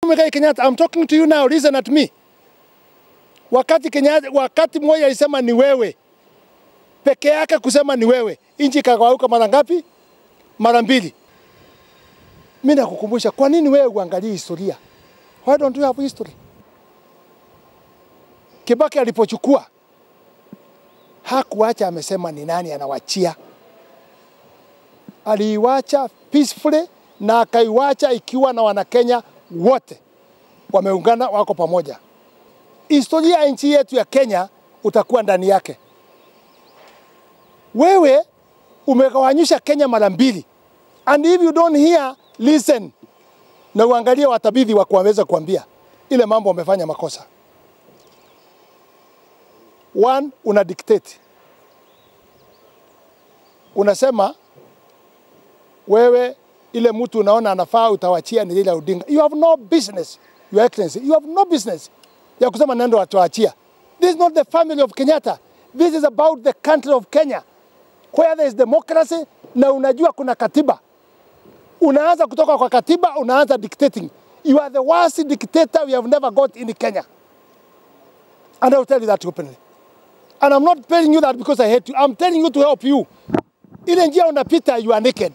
Muigai Kenyatta, I'm talking to you now, listen at me. Wakati Kenyatta, wakati mmoja alisema ni wewe peke yake, kusema ni wewe, nchi ikagawanyika mara ngapi? Mara mbili. Mimi nakukumbusha, kwa nini wewe uangalie historia? Why don't you have history? Kibaki alipochukua hakuacha amesema ni nani anawachia, aliiwacha peacefully na akaiwacha ikiwa na Wanakenya wote wameungana, wako pamoja. Historia ya nchi yetu ya Kenya utakuwa ndani yake. Wewe umegawanyisha Kenya mara mbili, and if you don't hear listen, na uangalie watabidhi wa kuweza kuambia ile mambo wamefanya makosa. One, una dictate, unasema wewe ile mtu unaona anafaa utawachia ni Raila Odinga. You have no business, your excellency, you have no business ya kusema nendo watuachia. This is not the family of Kenyatta. This is about the country of Kenya where there is democracy na unajua kuna katiba. Unaanza kutoka kwa katiba, unaanza dictating. You are the worst dictator we have never got in Kenya. And I will tell you that openly. And I'm not telling you that because I hate you. I'm telling you to help you. Ile njia unapita, you are naked.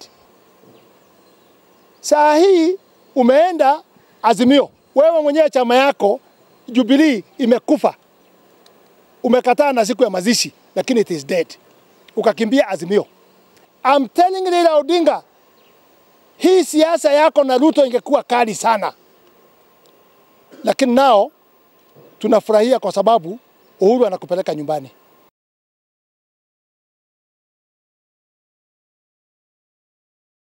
Saa hii umeenda Azimio, wewe mwenyewe chama yako Jubilee imekufa, umekataa na siku ya mazishi, lakini it is dead, ukakimbia Azimio. I'm telling Raila Odinga, hii siasa yako na Ruto ingekuwa kali sana, lakini nao tunafurahia kwa sababu Uhuru anakupeleka nyumbani.